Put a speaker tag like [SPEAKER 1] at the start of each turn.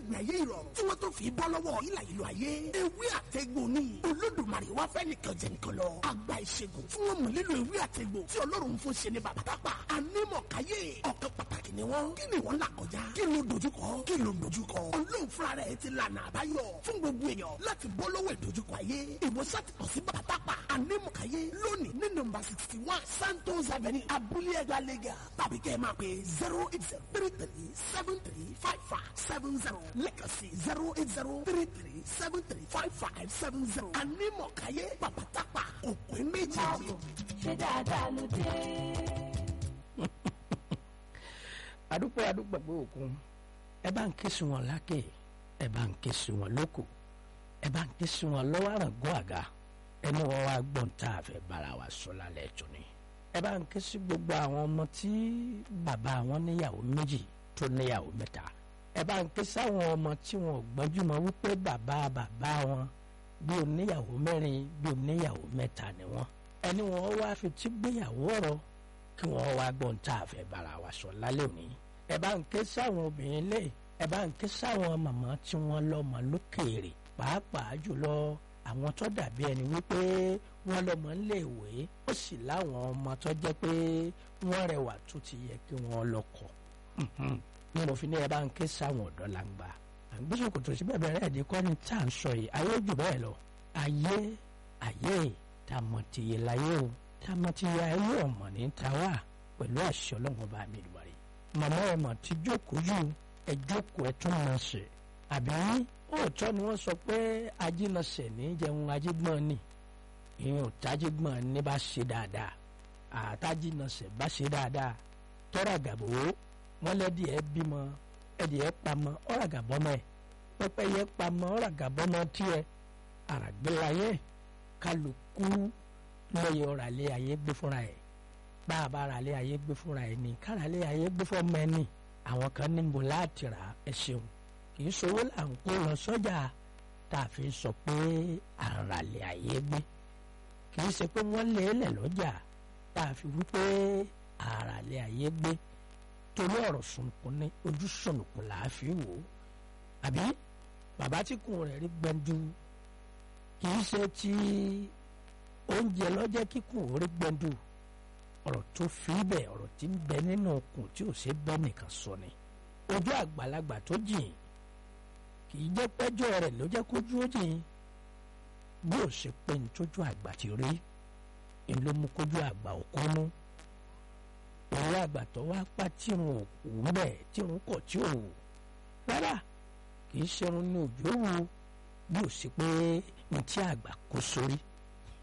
[SPEAKER 1] ìgbé ayé ìrọ̀rùn tí wọ́n tó fi bọ́ lọ́wọ́ ìlà ìlú ayé ewé àtẹ̀gbò ni olódùmarè wá fẹ́ nìkan jẹ nìkan lọ àgbà ìṣègùn tí wọ́n mọ̀ nílò ewé àtẹ̀gbò tí ọlọ́run fún ṣe ní bàbá tápà anímọ̀káyé ọ̀kan pàtàkì ni wọ́n kí ni wọ́n là kọjá kí ló dojúkọ kí ló dojúkọ olóhùn fúnra rẹ̀ ti lànà àbáyọ fún gbogbo èèyàn láti bọ́ lọ́wọ́ ìdojúkọ ayé ìwòsàn ti kàn sí bàbá tápà anímọ̀káyé lónìí ní nọ́mbà sixty one santos avenue abúlé ẹgbà lẹ́gà tàbí kẹ́ ẹ máa pè zero eight zero three three seven three five five seven zero lẹ́kàn sí zero eight zero three three seven three five five seven zero anímọ̀káyé bàbá tápà òpè méjì.
[SPEAKER 2] ṣé dáadáa ló dé.
[SPEAKER 3] adúpẹ́ adúpẹ́ pé òkun ẹ bá ń ké sí wọn lákè ẹ bá ń ké sí wọn lóko ẹ bá ń ké sí wọn lọ́wọ́ àràngó àga ẹni wọn wá gbọ́n tá a fẹ́ bára wa sọ lálẹ́ tó ni ẹ bá ń ké sí gbogbo àwọn ọmọ tí bàbá wọn níyàwó méjì tó níyàwó mẹ́ta ẹ bá ń ké sáwọn ọmọ tí wọn ò gbọ́njú mọ́ wípé bàbá bàbá wọn bí oníyàwó mẹ́rin bí oníyàwó mẹ́ta ni wọn ẹni wọn wá fi tí gbéyàwó ọ̀rọ̀ kí wọ́n wá gbọ́n tá a fẹ́ bára wa sọ lálẹ́ òní ẹ bá ń ké sáwọn obìnrin lé ẹ bá ń ké sáwọn màmá tí wọ́n lọ́mọ lókèèrè pàápàá jùlọ àwọn tó dàbí ẹni wípé wọ́n lọ́mọ ń lè wé ó sì láwọn ọmọ tó jẹ́ pé wọ́n rẹwà tó ti yẹ kí wọ́n lọ́kọ ní mo fi ní ẹ bá ń ké sáwọn ọ̀dọ́ làǹgbà àgbésòkò tó sí bẹ́ẹ̀ bẹ́ẹ̀ rẹ̀ kọ́ ni tá à ń sọ yìí ayé jù bẹ́ẹ̀ lọ ayé ayé tàmọ̀tìyẹ láyé o tàmọ̀tìyẹ ayé ọ̀mọ̀ ní tàwa pẹ̀lú àṣẹ ọlọ́run bá mi lù wárí màmá ẹ mà ti jókòó jù ẹ jókòó ẹ tún máa ṣe àbí òótọ́ ni wọ́n sọ pé ajínasẹ̀ ní jẹun ajígbọ́n ni ìyẹn ò tájígbọ́n ní bá ṣe dáadáa àtàjínasẹ̀ bá ṣe dáadáa tọ́ra gàbó wọ́n lẹ́dí ẹ bímọ ẹdí ẹ pamọ́ ọ̀rà gàbọ́mọ ẹ pẹ́pẹ́ yẹ pamọ́ ọ̀rà gàbọ́mọ tiẹ̀ àràgbélayé kálukú lọ́yẹ̀ ọ̀rà lé ayé gbé fúnra ẹ̀ bá a bá ara lé ayé gbé fúnra ẹ̀ ní kára lé ayé gbé fọ́mọ ẹ̀ ní àwọn kan ní mo láti rà ẹ ṣeun kì í sowó là ń kó lọ sọ́jà tá a fi sọ pé àràlẹ̀ ayé gbé kì í ṣe pé wọ́n lé lẹ̀ lọ́jà tá a fi wí pé àràlẹ̀ ayé gbé torí ọ̀rọ̀ sunukun ní ojú sunukun là á fi wò ó àbí bàbá tí kùn rẹ̀ rí gbẹ̀ndu kì í ṣe ti oúnjẹ lọ́jẹ́ kíkùn orí gbẹ̀ndu ọ̀rọ̀ tó fi bẹ̀ ọ̀rọ̀ tí ń bẹ nínú okùn tí ò ṣe bẹ́ nìkan sọ ni ojú àgbàlagbà tó jìn kì í jẹ́ pẹ́jọ́ rẹ̀ ló jẹ́ kójú ó jìn bí ó ṣe pé ní tójú àgbà ti rí ni ló mú kójú àgbà òkú mú òun àgbà tó wá pa tírun òkú bẹ́ẹ̀ tírun kọ̀ tí ò wù rárá kì í ṣerun ní òjò wù bí ó ṣe pé ní tí àgbà kó sórí